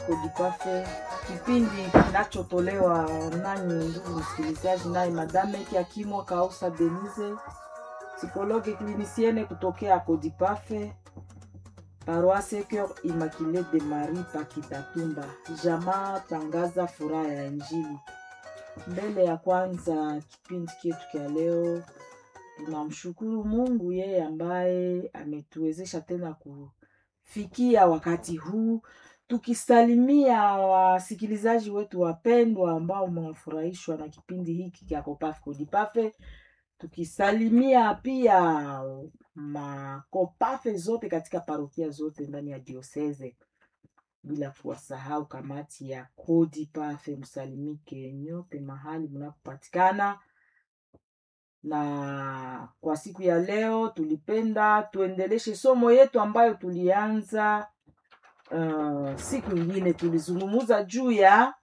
Kodipafe, kipindi kinachotolewa nanyi ndugu msikilizaji, naye Madame Kiakimwa Kausa Denise, psikologe klinisiene kutokea Kodipafe, paroisse Coeur Immaculée de Marie Pakitatumba, jamaa tangaza furaha ya Injili. Mbele ya kwanza kipindi chetu cha leo, tunamshukuru Mungu yeye ambaye ametuwezesha tena kufikia wakati huu tukisalimia wasikilizaji wetu wapendwa ambao mmefurahishwa na kipindi hiki cha Kopafe Kodipafe, tukisalimia pia makopafe zote katika parokia zote ndani ya dioseze, bila kuwasahau kamati ya Kodipafe. Msalimike nyote mahali mnapopatikana. Na kwa siku ya leo tulipenda tuendeleshe somo yetu ambayo tulianza Uh, siku ingine tulizungumza juu ya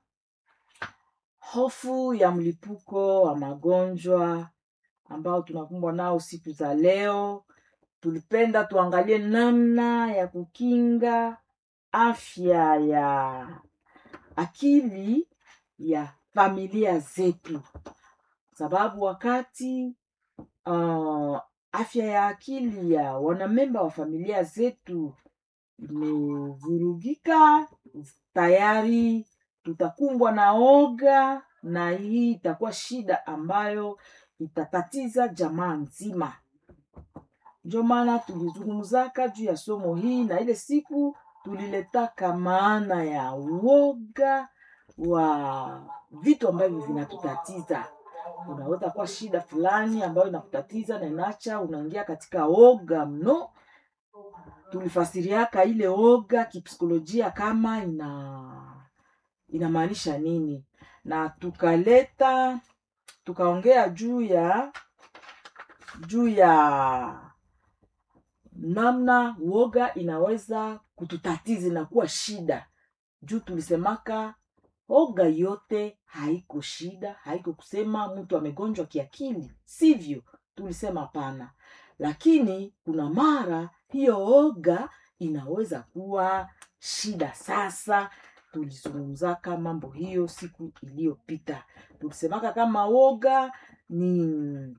hofu ya mlipuko wa magonjwa ambao tunakumbwa nao siku za leo. Tulipenda tuangalie namna ya kukinga afya ya akili ya familia zetu, sababu wakati uh, afya ya akili ya wanamemba wa familia zetu imevurugika tayari, tutakumbwa na oga, na hii itakuwa shida ambayo itatatiza jamaa nzima. Ndio maana tulizungumzaka juu ya somo hii, na ile siku tuliletaka maana ya uoga wa vitu ambavyo vinatutatiza. Unaweza kuwa shida fulani ambayo inakutatiza na inacha unaingia katika oga mno tulifasiriaka ile oga kipsikolojia kama ina inamaanisha nini, na tukaleta tukaongea juu ya juu ya namna uoga inaweza kututatiza na kuwa shida. Juu tulisemaka oga yote haiko shida, haiko kusema mtu amegonjwa kiakili, sivyo? Tulisema pana, lakini kuna mara hiyo oga inaweza kuwa shida. Sasa tulizungumzaka mambo hiyo siku iliyopita, tulisemaka kama oga ni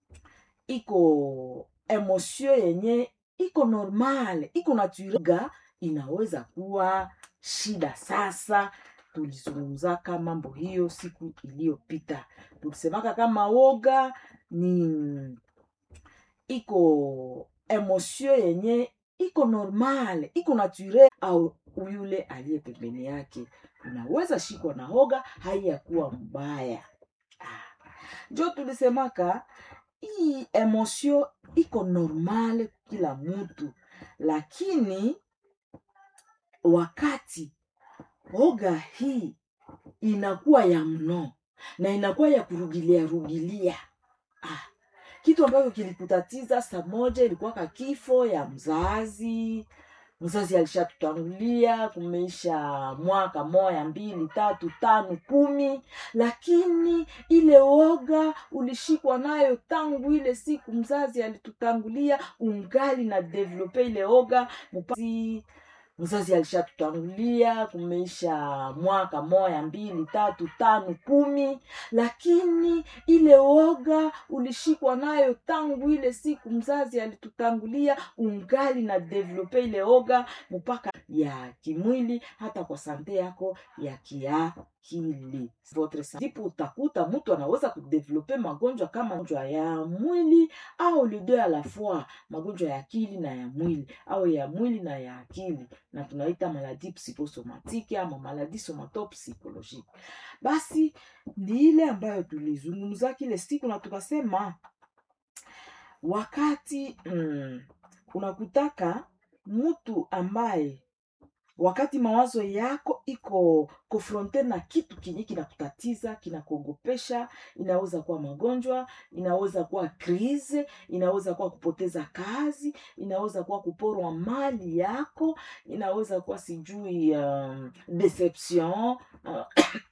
iko emosio yenye iko normal, iko naturel, inaweza kuwa shida. Sasa tulizungumzaka mambo hiyo siku iliyopita, tulisemaka kama oga ni iko emosio yenye iko normal iko naturel, au yule aliye pembeni yake unaweza shikwa na hoga haiyakuwa mbaya. Njo tulisemaka hii emosio iko normal kila mtu, lakini wakati hoga hii inakuwa ya mno na inakuwa ya kurugilia rugilia ah kitu ambacho kilikutatiza saa moja ilikuwaka kifo ya mzazi. Mzazi alishatutangulia, kumeisha mwaka moya mbili tatu tano kumi, lakini ile woga ulishikwa nayo tangu ile siku mzazi alitutangulia, ungali na develope ile oga mupasi mzazi alishatutangulia kumeisha mwaka moya mbili tatu tano kumi, lakini ile woga ulishikwa nayo tangu ile siku mzazi alitutangulia, ungali na develope ile oga mpaka ya kimwili, hata kwa sante yako ya kiakili. Ndipo utakuta mtu anaweza kudevelope magonjwa kama magonjwa ya mwili au les deux a la fois, magonjwa ya akili na ya mwili au ya mwili na ya akili na tunaita maladi psikosomatiki ama maladi somatopsikolojiki. Basi ni ile ambayo tulizungumza kile siku, na tukasema wakati mm, unakutaka mtu ambaye wakati mawazo yako iko konfronte na kitu kinyi kinakutatiza kinakuogopesha, inaweza kuwa magonjwa, inaweza kuwa krize, inaweza kuwa kupoteza kazi, inaweza kuwa kuporwa mali yako, inaweza kuwa sijui um, deception uh,